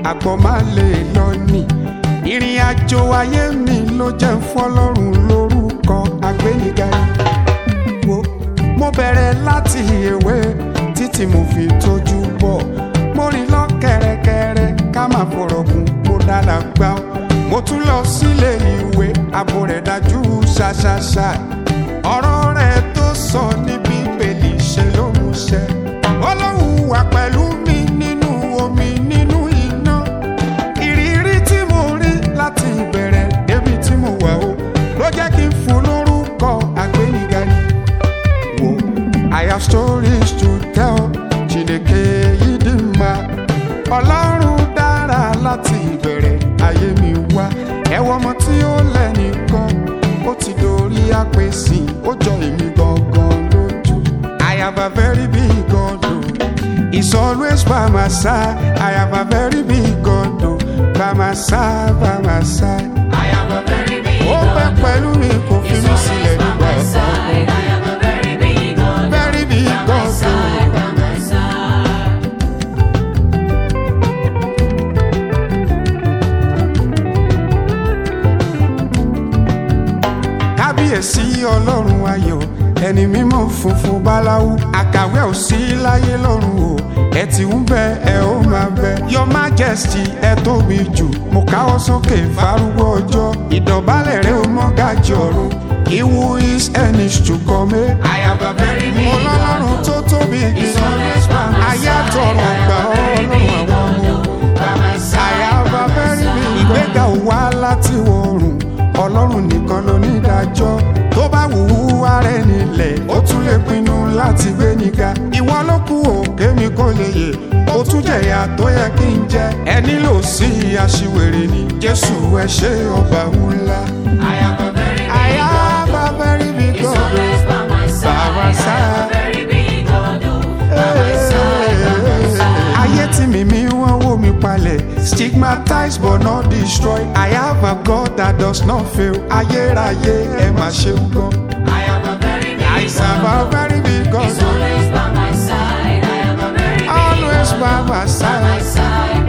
àgbọ̀ má lè lọ nì ìrìn àjò ayé mi ló jẹ́ ń fọlọ́run lórúkọ agbẹ́nìga wo mo bẹ̀rẹ̀ láti èwe títí mo fi tójú bọ̀ mo rìn lọ kẹ̀rẹ̀kẹ̀rẹ̀ ká má fọ̀rọ̀ gùn mo dára gbá ọ mo tún lọ sílé ìwé àbò rẹ̀ dájú ṣáṣáṣá ọ̀rọ̀ rẹ̀ tó sọ ní bíbélì ṣe ló mú ṣẹ ọlọ́run wà pẹ̀lú mi nínú omi nínú iná ìrírí tí mo rí láti ìbẹ̀rẹ̀ débi tí mo wà ó ló jẹ́ kí n fún lórúkọ àgbéniga ni wo I have stories to tell Chineke yìí dì máa ọlọ́run dára láti ìbẹ̀rẹ̀ ayé mi wá ẹ̀wọ̀n ọmọ tí ó lẹ́nìkan ó ti dorí àpèsè ó jọ èmi gangan lójú I have a very big God o he's always by my side I have a very big God o by my side by my side I am a very big ó pẹ́ pẹ̀lú mi kò fi He's mí always sílẹ̀ by nígbà my ọ̀sán side. I am a very big God. very big By my God o. side, by my side. kábíyèsí ọlọ́run ayọ̀ ẹni mímọ́ funfun báláwú àkàwé ò sí láyé lọ́run o ẹ ti ń bẹ ẹ ó máa bẹ your majesty ẹ tóbi jù mo káwọ́ sókè fárúgbó ọjọ́ ìdọ̀bálẹ̀ rẹ ó mọ́ gàjì ọ̀run ìwú is enish to come I am a very big mo lọ́lọ́run God. tó tóbi He's always by my ayé side. àtọ̀run I gbà am a very ọlọ́run big àwọn ọmọ God. By my side, àyàbá by my bẹ́rí mi. side. ìgbéga ò wá láti wọ̀rùn ọlọ́run nìkan ló ní ìdájọ́ tó bá wù ú ara ẹni lẹ̀ ó tún lè pinnu láti gbé níga ìwọ ló kù òkè mi kò lè yè ó tún jẹ̀yà tó yẹ kí n jẹ ẹ nílò sí aṣiwèrè ni jésù ẹ ṣe ọba ńlá. I am a very big God. àyàbá bẹ́rí mi He's gan always by my side. my I am side. a very big God. oh. By my side, by my side. ayé tí mímí wọ́n wó mi palẹ̀ stigmatized but not destroyed I have a God that does not fail ayérayé ẹ má ṣeun gan. I am a very big I serve a God. very big God He's always by my side. I am a very big always God. by my By my side. side,